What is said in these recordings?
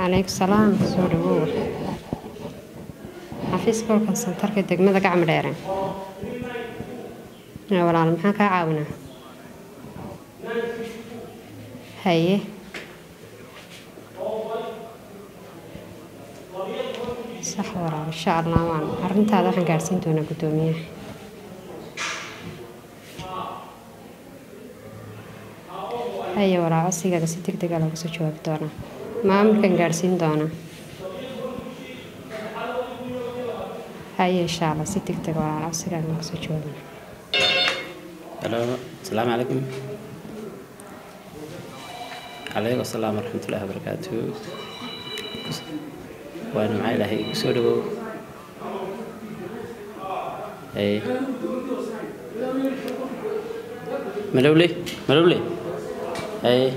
calaykum salaam soo dhawow xafiiska kolkan santarka degmada gacmo dheere walaal maxaan kaa caawinaa haye sax walaal insha allah waan arrintaada waxaan gaadhsiin doonaa guddoomiyaha haye walaal cosigaaga si deg dega looga soo jawaabi doonaa maamulkan gaadhsiin doonaa haye insha allah si deg dega walaal cosigaaga looga soo jawaabina halo asalaamu calaykum calaykum asalaam waraxmatullaahi wabarakaatu waana maxaa ilaahay kusoo dhawow haye malowle malowle haye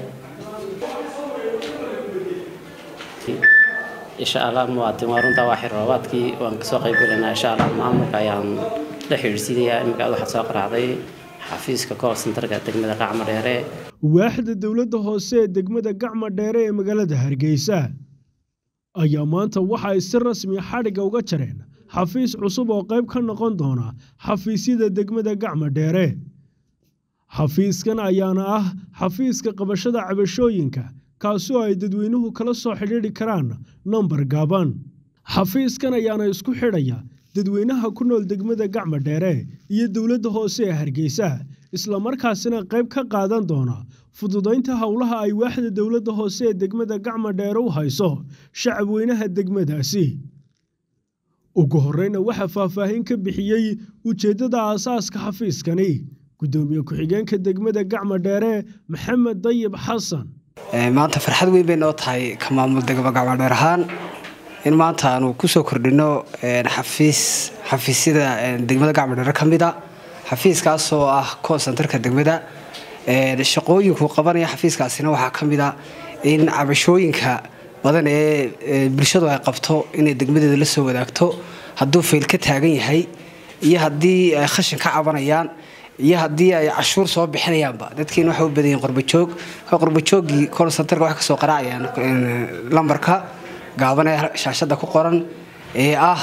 insha allah muwaadin waa runtaa waa xiroobaadkii waan kasoo qayb galaynaa insha allah maamulka ayaan la xidhiidhsiinayaa iminka aad waxaad soo qaraacday xafiiska kool sentarka degmada qacmo dheere waaxda dowladda hoose ee degmada gacma dheere ee magaalada hargeysa ayaa maanta waxa ay si rasmi xadhigga uga jareen xafiis cusub oo qayb ka noqon doona xafiisyada degmada gacma dheere xafiiskan ayaana ah xafiiska qabashada cabashooyinka kaasi oo ay dadweynuhu kala soo xidhiidhi karaan nambar gaaban xafiiskan ayaana isku xidhaya dadweynaha ku nool degmada gacma dheere iyo dowladda hoose ee hargeysa islamarkaasina qayb ka qaadan doona fududaynta howlaha ay waaxda dowladda hoose ee degmada gacma dheere u hayso shacabweynaha degmadaasi ugu horreyna waxaa faahfaahin ka bixiyey ujeeddada aasaaska xafiiskani guddoomiye ku-xigeenka degmada gacma dheere maxamed dayib xasan maanta farxad weyn bay noo tahay ka maamul degma gacmo dheer ahaan in maanta aanu kusoo kordhino xafiis xafiisyada degmada gacmo dheere ka mid a xafiiskaasoo ah kool sentarka degmada shaqooyinku qabanaya xafiiskaasina waxaa ka mid a in cabashooyinka badan ee bulshadu ay qabto inay degmadeeda la soo wadaagto hadduu fayl ka taagan yahay iyo haddii ay khashin ka cabanayaan iyo haddii ay cashuur soo bixinayaanba dadkiina waxay u badan yihiin qorbajoog qorbajoogii kool sentarka waxay kasoo qaraacayaan lambarka gaaban ee shaashada ku qoran ee ah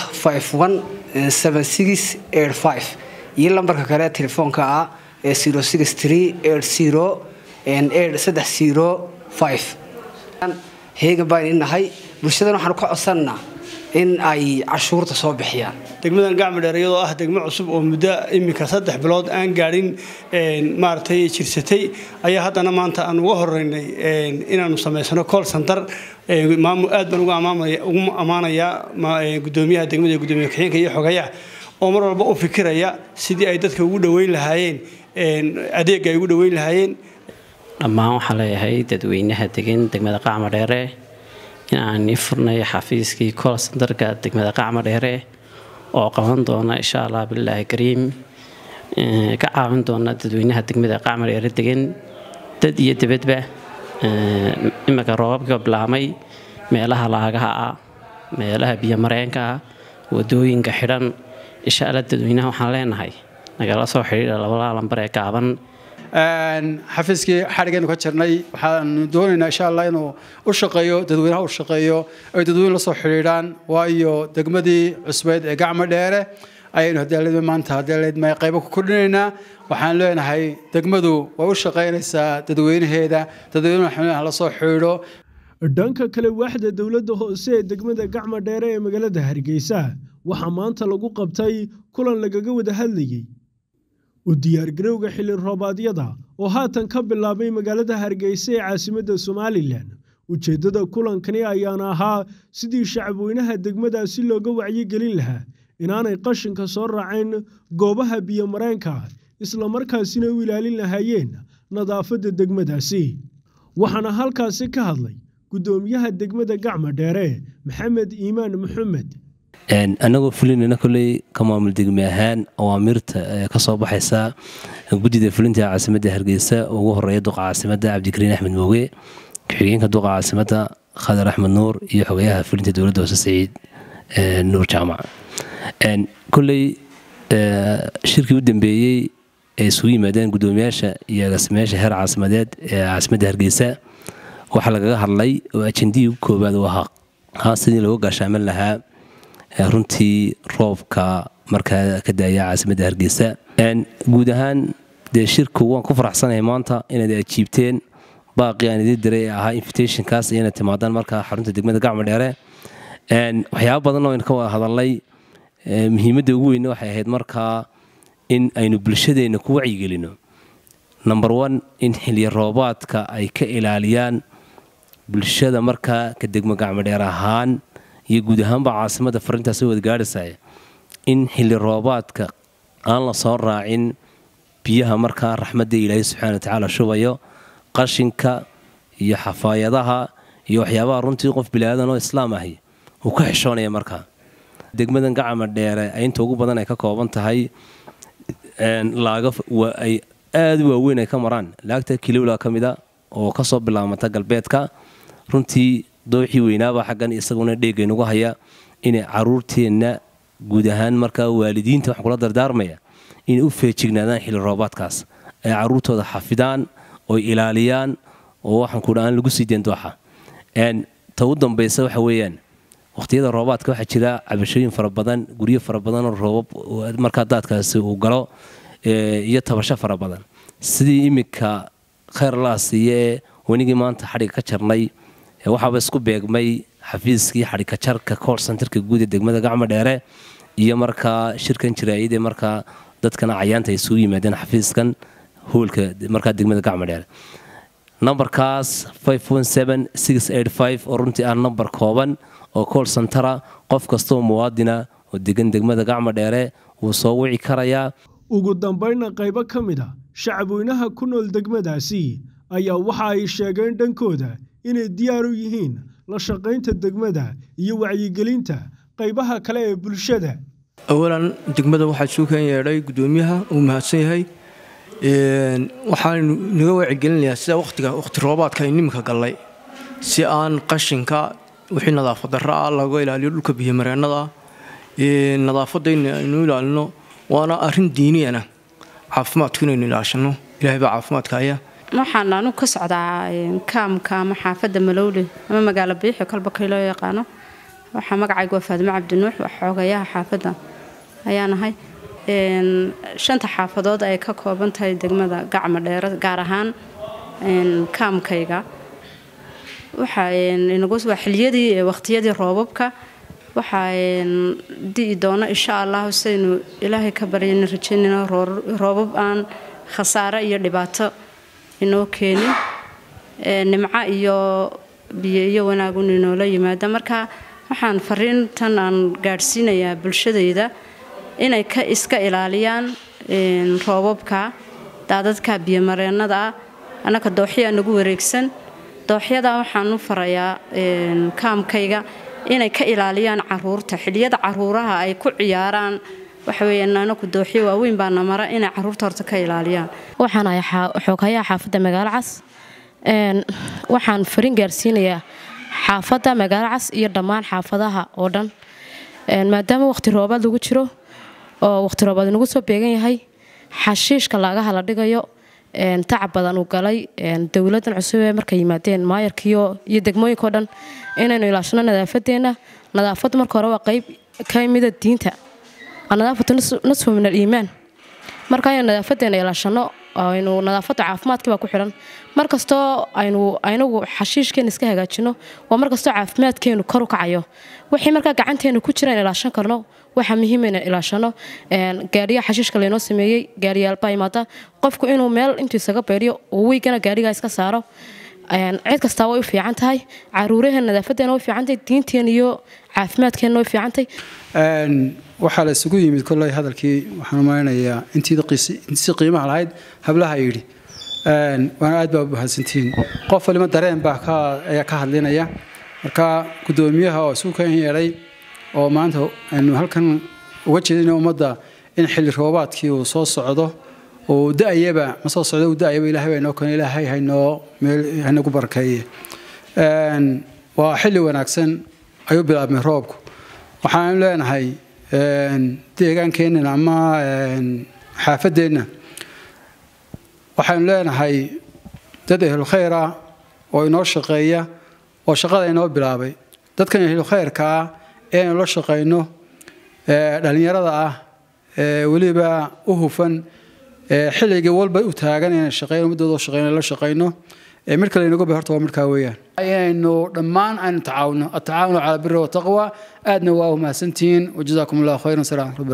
iyo lambarka kale telefoonka ah ee heegan baan inahay bulshadan waxaanu ka codsannaa in ay cashuurta soo bixiyaan degmadan gacmo dheer iyadoo ah degmo cusub oo muddo iminka saddex bilood aan gaadhin maaragtay jirsatay ayaa haddana maanta aan uga horeynay inaanu samaysano call center maamul aad baan ugu ammaanayaa gudoomiyaha degmada iyo gudoomiye ku-xigeenka iyo xogayaha oo mar walba u fikiraya sidii ay dadka ugu dhoweyn lahaayeen adeegga ay ugu dhoweyn lahaayeen dhammaan waxaa leeyahay dadweynaha degan degmada qacmo dheere in aan ii furnay xafiiskii kool sentarka degmada qacmo dheere oo qaban doona insha allah bilaahi kariim ka caawin doona dadweynaha degmada qacmo dheere degan dad iyo dibadba iminka roobabka bilaamay meelaha laagaha ah meelaha biyomareenka ah wadooyinka xidhan insha alla dadweynaha waxaan leenahay nagala soo xidhiidha labada lambar ee gaaban xafiiskii xadhigaynu ka jirnay waxaanu doonaynaa insha allah inuu u shaqeeyo dadweynaha u shaqeeyo ay dadweyne la soo xidhiidhaan waayo degmadii cusbeyd ee gacmo dheere ayaynu hadeelad maanta hadeeledma qaybo ku kordhinaynaa waxaan leenahay degmadu way u shaqaynaysaa dadweynaheeda dadweynaha la soo xidhiidho dhanka kale waaxda dowladda hoose ee degmada gacma dheere ee magaalada hargeysa waxaa maanta lagu qabtay kulan lagaga wada hadlayey u diyaargarowga xilli roobaadyada oo haatan ka bilaabay magaalada hargeysa ee caasimadda somalilan ujeeddada kulankani ayaana ahaa sidii shacabweynaha degmadaasi looga wacyigelin lahaa inaanay qashinka soo raaceen goobaha biyomareenka islamarkaasina u ilaalin lahaayeen nadaafadda degmadaasi waxaana halkaasi ka hadlay guddoomiyaha degmada gacma dheere maxamed iimaan maxamed annagoo fulinayna kolley ka maamul degme ahaan awaamirta ka soo baxaysa guddida fulinta caasimadda hargeysa ugu horeeya duqa caasimadda cabdikariin axmed mooge ku-xigeenka duqa caasimadda khadar axmed nuur iyo xogayaha fulinta dowladda hoose saciid nuur jaamac kolley shirkii u dambeeyey ee isugu yimaadeen guddoomiyaasha iyo agaasimayaasha heer caasimadeed ee caasimadda hargeysa waxaa lagaga hadlay oo ajendihii ugu koowaad uu ahaa haa sidii looga gaashaaman lahaa runtii roobka markaa ka daaya caasimadda hargeysa guud ahaan dee shirku waan ku faraxsanahay maanta inaad ajiibteen baaqii aan idin diray ee ahaa invitationkaas iyo inaad timaadaan markaa xarunta degmada gacmo dheere waxyaaba badanoo aynu ka wada hadalnay muhiimadda ugu weyne waxay ahayd markaa in aynu bulshadeenna ku wacyigelino number one in xilya roobaadka ay ka ilaaliyaan bulshada markaa ka degmo gacmo dheer ahaan iyo guud ahaanba caasimadda farintaas wada gaadhaysa in xilli roobaadka aan la soo raacin biyaha markaa raxmadda ilaahay subxana watacaala shubayo qashinka iyo xafaayadaha iyo waxyaabaha runtii qof bilaadan oo islaam ahi uu ka xishoonaya markaa degmadan gacama dheere inta ugu badan ay ka kooban tahay laaga ay aada u waaweyn ay ka maraan laagta kilowla ka mida oo kasoo bilaabmata galbeedka runtii dooxii weynaaba xaggan isaguna dheegaynugu haya inay caruurteenna guud ahaan markaa waalidiinta waxaan kula dardaarmaya inay u feejignaadaan xilli roobaadkaas ay caruurtooda xafidaan oy ilaaliyaan oo waxaan kudha aan lagu sii deen dooxa ta u dambaysa waxa weeyaan waqhtiyada roobaadka waxaa jira cabashooyin fara badan guryo fara badanoo roobab markaa daadkaasi uu galo iyo tabasho fara badan sidii iminka khayr laa siiye ee wenigii maanta xadhiga ka jarnay waxaaba isku beegmay xafiiskii xadhika jarka kool santarka guud ee degmada gacmo dheere iyo markaa shirkan jiraayadee markaa dadkana cayaanta ay isugu yimaadeen xafiiskan hoolka markaa degmada gacmo dheere nambarkaas oo runtii ah nambar kooban oo kool santara qof kastaoo muwaadina oo degan degmada gacmo dheere wuu soo wici karayaa ugu dambaynna qaybo ka mid a shacabweynaha ku nool degmadaasi ayaa waxa ay sheegeen dhankooda inay diyaar u yihiin la shaqaynta degmada iyo wacyigelinta qaybaha kale ee bulshada awalan degmada waxaa suu kan yeedhay gudoomiyaha uu mahadsan yahay waxaanu naga wacyigelinayaa sida watiga waqti roobaadka ay niminka gallay si aan qashinka wixii nadaafad darra ah laga ilaaliyo dhulka biyomareennada nadaafadda in aynu ilaalino waana arrin diiniyana caafimaadku inaynu ilaashano ilahay baa caafimaadka haya waxaan anu ka socdaa kaamka ama xaafadda malowle ama magaalo biixi kolba kay loo yaqaano waxaa magacaygu waa faadimo cabdinuux waa xoogayaha xaafadda ayaan ahay shanta xaafadood ay ka kooban tahay degmada gacmo dheere gaar ahaan kaamkayga waa xiliyadii waqtiyadii roobabka waxaa di'i doona insha allahu saynu ilaahay ka baryana rajaynayno roobab aan khasaare iyo dhibaato inoo keenin nimco iyo biyo iyo wanaagun inoola yimaada marka waxaan fariintan aan gaadhsiinayaa bulshadayda inay ka iska ilaaliyaan roobabka daadadka biyomareennada ah annaka dooxyaa nagu wareegsan dooxyada waxaan u farayaa kaamkayga inay ka ilaaliyaan caruurta xiliyada caruuraha ay ku ciyaaraan waxaweyaan anaku dooxyo waaweyn baana mara inay caruurta horta ka ilaaliyaan waxaan ahay xoogayaha xaafadda magaalo cas waxaan farin gaarsiinayaa xaafadda magaalo cas iyo dhammaan xaafadaha oo dhan maadaama waqti roobaad lagu jiro oo waqti roobaad nagu soo beegan yahay xashiishka laagaha la dhigayo tacab badan uu galay dowladan cusub ee markay yimaadeen maayarkiyo iyo degmooyinkao dhan inaynu ilaashano nadaafadeena nadaafaddu marka hore waa qayb ka mida diinta nadaafatu nasfu min aliimaan marka aynu nadaafadeena ilaashano aynu nadaafadda caafimaadkii baa ku xidhan markastoo aynu aynagu xashiishkeena iska hagaajino waa markastoo caafimaadkeenu kor u kacayo wixii markaa gacanteenu ku jira in ilaashan karno waxaa muhiim in ilaashano gaariyaha xashiishka laynoo sameeyey gaariyaalbaa imaada qofku inuu meel intuu isaga beeriyo uu weygana gaarigaa iska saaro cid kastaa way u fiican tahay caruuraheena nadaafadeena way fiican tahay diinteena iyo caafimaadkeena way fiican tahay waxaa la isugu yimid kolley hadalkii waxaan umaleynayaa intii qiimaha lahayd hablaha yidhi waana aad baa u mahadsantihiin qof waliba dareen baa ayaa ka hadlinaya marka gudoomiyaha oo isugu kan yeedhay oo maanta aynu halkan uga jeedina ummadda in xilli roobaadkii uu soo socdo uu da-ayaba ma soo socdo uu da-ayaba ilaahay baa inoo keen ilaahay haynoo meel hanagu barkeeye waa xilli wanaagsan ayuu bilaabmay roobku waxaan leenahay deegaankeenna ama xaafadeenna waxaanu leenahay dad ehlulkhayr ah oo inoo shaqeeya oo shaqada inoo bilaabay dadkan ehlu khayrka ah ee aynu la shaqayno dhallinyarada ah weliba u hufan xilligii walba u taagan inaan shaqeyno muddooda shaqeyno la shaqeyno mid kale inagu bay horta waa midkaa weeyaan inaynu dhammaan aynu tacaawuno atacaawunu calaa biri wataqwa aadna waa umahadsantihiin wajazaakum allahu khayran salaam